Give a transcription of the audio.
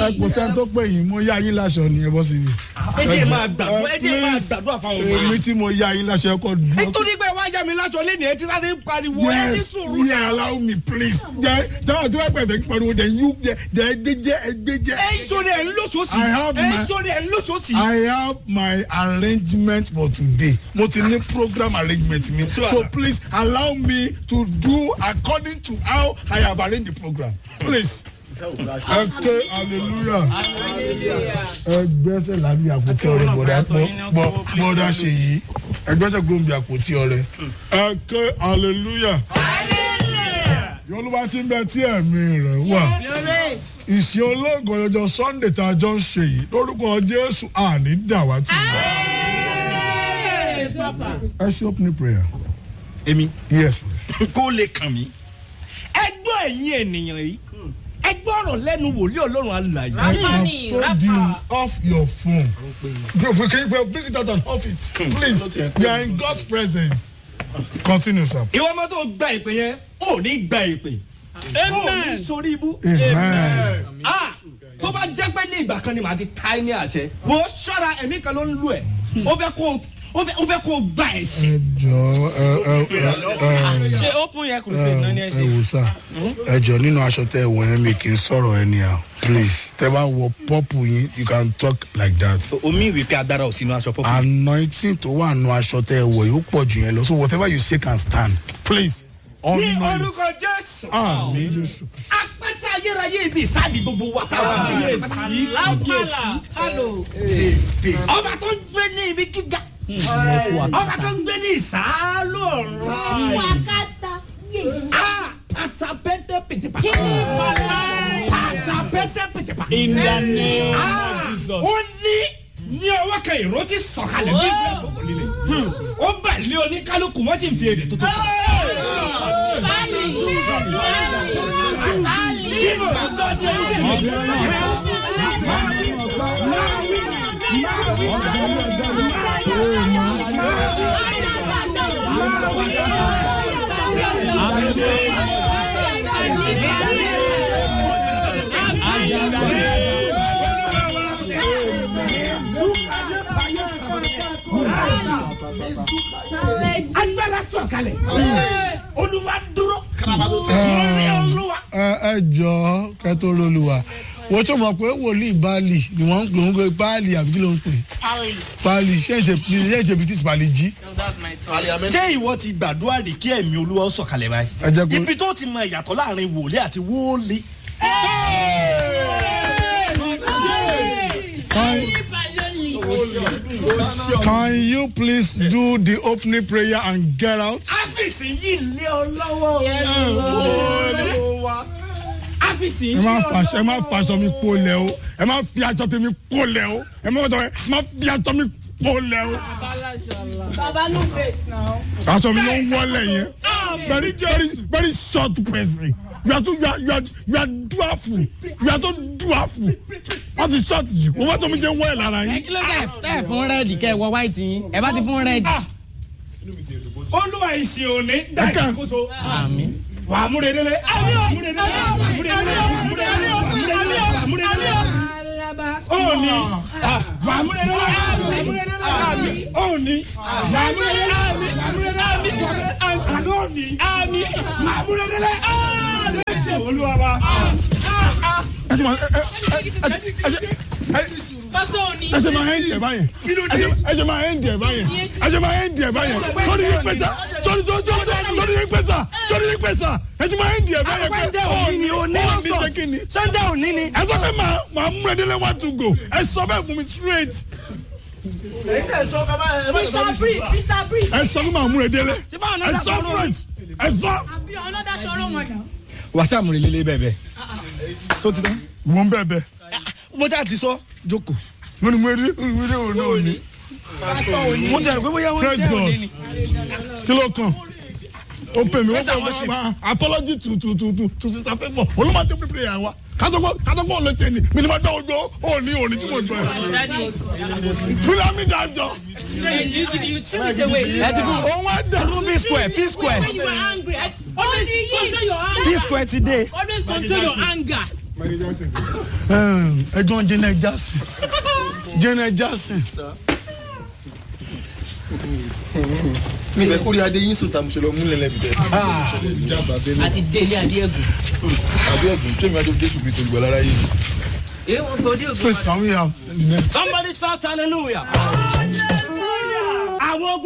ẹ kò sẹ́ni tó pè yín mo yá yín láṣọ ni ẹ bọ́ síbi. ẹ jẹ́ máa gbàdúrà ẹ jẹ́ máa Please, gbàdúrà fáwọn ọmọ èmi yìí. tí mo yá yín láṣọ ẹ kọ́ dúró. nítorí pé wá yá mi láṣọ lé ní etí sáré pariwo ẹ ní yes sùúrù yeah náà. allow me please. jẹ jẹ tí wọ́n pẹ̀lú pariwo jẹ yú jẹ jẹ ẹgbẹ́jẹ ẹgbẹ́jẹ. ẹ ń sọ̀rọ̀ ẹ̀ ń lóṣooṣì I have ẹ ń my- sọ̀rọ̀ ẹ̀ ń lóṣooṣì. I have my arrangement for today. Mo ti ní program arrangement mi. So please allow me to do according to how I have arranged the program. Please. Ẹ ké hallelujah. Ẹ gbẹ́sẹ̀ lábí àpótí ọrẹ bọ̀dá bọ̀ bọ̀dá ṣe yìí. Ẹ gbẹ́sẹ̀ gbòǹbì àpótí ọrẹ. Ẹ ké hallelujah. Yorùbá ti ń bẹ tí ẹ̀mí rẹ̀ wà ìsìn olóògùn ọjọ́ sunday tá a jọ ń ṣe yìí lórúkọ jésù àní dàwátì. ẹ ṣe opening prayer. èmi yes please. kó lè kàn mí. ẹ gbọ́ ẹ̀yin ènìyàn yìí ẹ gbọ́ ọ̀rọ̀ lẹ́nu wòlíì ọlọ́run alàyè. I have told you off your phone. Go, can you bring it out and off it? Please. You are in God's presence. Continue, sir. ìwọ ọmọ tó gba ìpè yẹn ò ní gba ìpè. ò ní sórí ibú. Amen. Ah, tó bá jẹ́ pé ní ìgbà kan ni màá ti ta ẹ́ ní àṣẹ. wo ṣọ́ra ẹ̀mí kan ló ń lu ẹ̀. ó fẹ́ kó ó fẹ́ ó fẹ́ kó gba ẹ̀sìn. Ẹ jọ ẹ ẹ ẹ ṣe open yẹ crusade náà ni ẹ ẹ ṣe. wò sá ẹ jọ nínú aṣọ tẹ ẹ wọ yẹn mi kì í sọ̀rọ̀ anyhow please tẹ bá wọ pọ́pù yín you can talk like that. omi ìwé pé agbára ò sínú aṣọ pọ́pọ́. anointing tó wà nù aṣọ tẹ ẹ wọ yóò pọ̀ jù yẹn lọ so whatever you say can stand please. ní Honour it. orúkọ jésù. àmì jésù. apẹta ayérayé ibi ìsáàdì gbogbo wa táwọn ayé sí. lápàlà kálò. ọba tó ń gbé ní ibi gíga. ọba tó ń gbé ní ìsàlù ọ̀run. Wakata. Ah, pata pẹ́ntẹ́ pètèpà. pata pẹ́ntẹ́ pètèpà. in the name Ah, of jesus. ó ní ní ọwọ́ kan ìró ti sọ̀kalẹ̀ bí ìgbà àkókò líle. ó bà lé oníkálukú wọ́n ti ń fi èdè tó tó sọ. kí ló ń tọ́ sí ẹ̀sìn? agbára sọ̀kalẹ̀ olúwa dúró lórí olúwa. ẹ ẹ jọ kẹtó lóluwà wọ́n tó mọ̀ pé wòlíì báàlì ni wọ́n ń pè ń pè báàlì àbí kí ló ń pè pali. báàlì ṣé ń ṣe ṣé ń ṣe bìtìsì báàlì jí. that's my turn. ṣé ìwọ ti gbàdúrà rí kí ẹ̀mí olúwa ó sọ̀kalẹ̀ báyìí. ẹ jẹ́ kó ibi tó ti mọ ìyàtọ̀ láàrin wòlíì àti wóòlì. can you please do the opening prayer and get out. áfíìsì yìí lé ọ lọ́wọ́. olúwa. áfíìsì ẹ yìí má lé ọ fàṣọ ẹ má lọ́wọ́. fàṣọ mi kó lẹ o ẹ má fi aṣọ tèmi kó lẹ o ẹ má fàṣọ ẹ má fi aṣọ mi kó lẹ o. Baba no face now. aṣọ mi ló ń wọlé yẹn very very very short person you are too you are you are you are dwarful you are so dwarful wọ́n ti short jù wọ́n bá tó mi jẹ́ ń wọ́ ẹ̀ lára yín. kí ló dé ẹ fún rẹ́ẹ̀dì kẹ́ ẹ wọ white yín ẹ bá ti fún rẹ́ẹ̀dì. olúwa ìsìn òní dá Ẹ kàn. ìṣàkóso. àmì. wà á múre délé. àmì ò múre délé. múre délé. múre délé. múre délé. òní. wà á múre délé. múre délé. òní. wà á múre délé. múre délé. àná òní. àmì. wà á múre délé. jésù olúwa wa. ẹ ti ma ẹ ẹ ẹ ẹ ẹ pásítọ̀ òní. ẹ ṣe máa ẹ ń jẹ báyẹn ẹ ṣe máa ẹ ń jẹ báyẹn ẹ ṣe máa ẹ ń jẹ báyẹn sọrí yín pẹ̀sà sọrí sọrí sọrí sọrí yín pẹ̀sà sọrí yín pẹ̀sà ẹ ṣe máa ẹ ń jẹ báyẹn pé ọ ní ọ ní ṣe kí ni sunday òní ni. ẹ sọ pé màá màá mú ẹdínlẹ one to go ẹ sọ bẹ́ẹ̀ fún mi straight Mr. Bree, Mr. Bree. ẹ sọ pé màá mú ẹdínlẹ tí báwọn ẹ náà sọ sọ̀rọ̀ straight ẹ sọ. Abi another sorrow one now. wàásù àmúre lélẹ̀ bẹ́ẹ̀ bẹ́ẹ̀. tó ti dán. mo ń bẹ́ẹ̀ bẹ́ẹ̀ mo já ti sọ jókòó. mo ní mo rí mo rí òun náà ní mo ti rò pé bóyá wọ́n praise jẹ́ God òní ni. kí ló kàn ó pè mí ó Praise and pè worship. mí apology to to to to to sister favour olùmọ̀ tó pípé yà wá kátàkó kátàkó ọ̀lẹ́ ṣe ni mi ni ma dá ojú òní òní tí mo gbọ́ ẹ̀ fúlẹ̀ mi dájọ́ you you threw it away. ẹ ti fún òun á dà p square p square When you were angry, I, always control your p anger. square ti dé. Always control your anger. ẹjọ́ janet jackson janet jackson mi bẹ kórè adé yín sùn tàmùsọ lọ múlẹ̀ lẹ́bi tẹ. àti délé adéẹgùn. àbí ẹ̀bùn tẹ́mi adé jésù kristu olùgbà lára yìí. èyí wọn bọ ọdún ògùn. please can we have the next. somebody shout hallelujah. àwọn ogun